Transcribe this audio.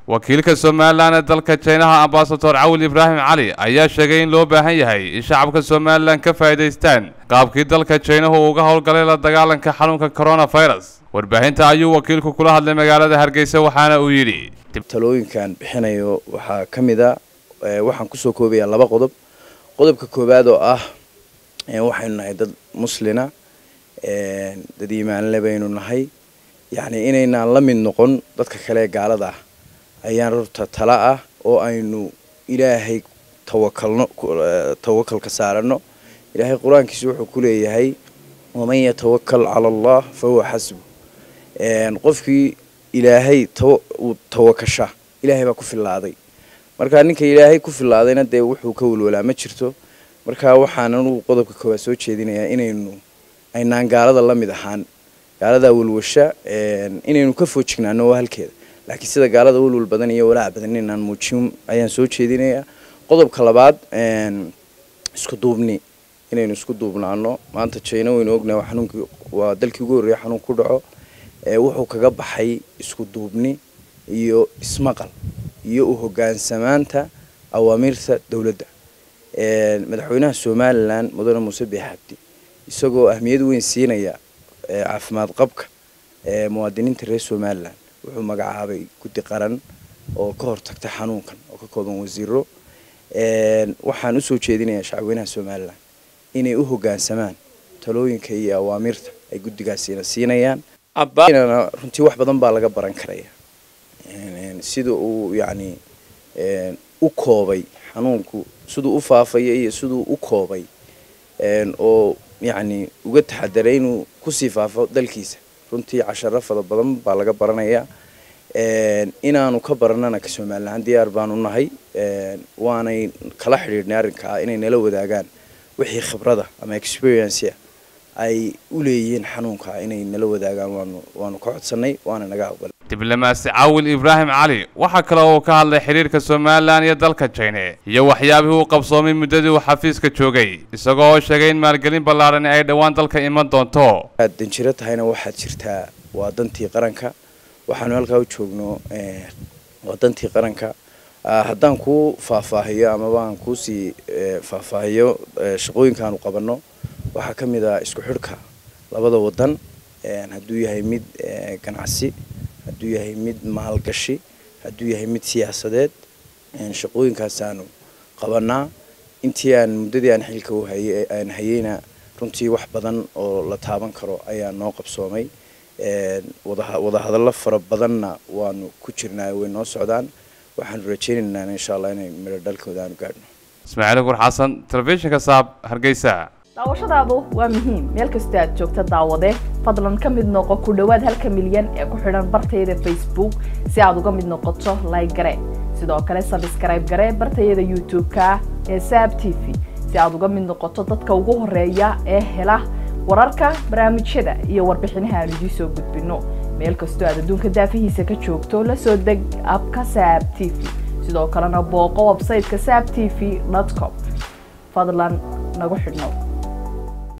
wakiilka somalilan ee dalka jinaha ambasador cawil ibraahim cali ayaa sheegay in loo baahan yahay in shacabka somalilan ka faa'iidaystaan qaabkii dalka jinahu uga howlgalay la dagaalanka xanuunka coronavirus warbaahinta ayuu wakiilku kula hadlay magaalada hargeysa waxaana uu yidhi talooyinkan bixinayo waxaa ka mid a waxaan kusoo koobayaa laba qodob qodobka koowaad oo ah waxaynu nahay dad muslina dad iimaanle baynu nahay yacni inaynaan la mid noqon dadka kale ee gaalada ah ayaan rurta tala ah oo aynu ilaahay tawakalno tawakalka saarano ilaahay qur-aankiisa wuxuu ku leeyahay waman yatawakal cala allah fa huwa xasbu qofkii ilaahay uu tawakasha ilaahay baa ku fillaaday marka ninka ilaahay ku fillaadayna dee wuxuu ka walwalaa ma jirto marka waxaan anugu qodobka koowaad soo jeedinayaa inaynu aynaan gaalada la mid ahaan gaaladaa walwasha inaynu ka foojignaano waa halkeeda laakiin sida gaalada walwal badan iyo walaac badan inaynaan muujin ayaan soo jeedinayaa qodobka labaad isku duubni inaynu isku duubnaano maanta jina waynu ognahay xanuunkii waa dalkii ugu horreeya xanuun ku dhaco wuxuu kaga baxay isku duubni iyo ismaqal iyo u hogaansamaanta awaamiirta dowladda madaxweynaha somalilan mudane muuse biixabdi isagoo ahmiyad weyn siinaya caafimaad qabka muwaadiniinta reer somalilan wuxuu magacaabay guddi qaran oo ka hortagta xanuunkan oo ka kooban wasiiro waxaan usoo jeedinayaa shacabweynaha somalilan inay u hogaansamaan talooyinka iyo awaamiirta ay guddigaasina siinayaan runtii wax badan baa laga baran karaya sida uu yacni u koobay xanuunku siduu u faafaya iyo siduu u koobay oo yacni uga taxadaray inuu kusii faafo dalkiisa runtii casharo fada badan baa laga baranayaa inaanu ka baranana ka somalilan diyaar baanu nahay waanay kala xidhiidhnay arrinkaa inay nala wadaagaan wixii khibrada ama experiencea ay u leeyihiin xanuunka inay nala wadaagaan waanu waanu ka codsanay waana naga aqbalay diblomaasi cawil ibraahim cali waxaa kale oo ka hadlay xiriirka somalilan iyo dalka jine iyo waxyaabihii uu qabsoomay muddadii uu xafiiska joogay isagoo oo sheegay in maalgelin ballaarani ay dhowaan dalka iman doonto aad danjiro tahayna waxaad jirtaa waa dantii qaranka waxaanu halkaa u joogno waa dantii qaranka haddaan kuu faahfaahiyo amaba aan kuusii faahfaahiyo shaqooyinkaanu qabanno waxaa ka mid ah isku xidhka labada wadan hadduu yahay mid ganacsi hadduu yahay mid maalgashi hadduu yahay mid siyaasadeed shaqooyinkaasaanu qabanaa intii aan muddadii aan xilka aan hayeyna runtii wax badan oo la taaban karo ayaa noo qabsoomay wadahadallo fara badanna waanu ku jirnaa way noo socdaan waxaanu rajaynaynaa insha allah inay midho dhalkooda aanu gaadhno ismaaciil gur xasan telefishinka saab hargeysa daawashadaadu waa muhiim meel kasta aad joogta daawade fadlan ka mid noqo ku dhowaad halka milyan ee ku xidhan bartayada facebook si aad uga mid noqoto like gare sidoo kale sabskrayb gare bartayada youtube-ka ee saab t v si aad uga mid noqoto dadka ugu horeeya ee hela wararka barnaamijyada iyo warbixinaha aan idiin soo gudbino meel kastoo aad adduunka daafihiisa ka joogto la soo deg abka saab t v sidoo kalena booqo websayteka saab t v com fadlan nagu xidhnow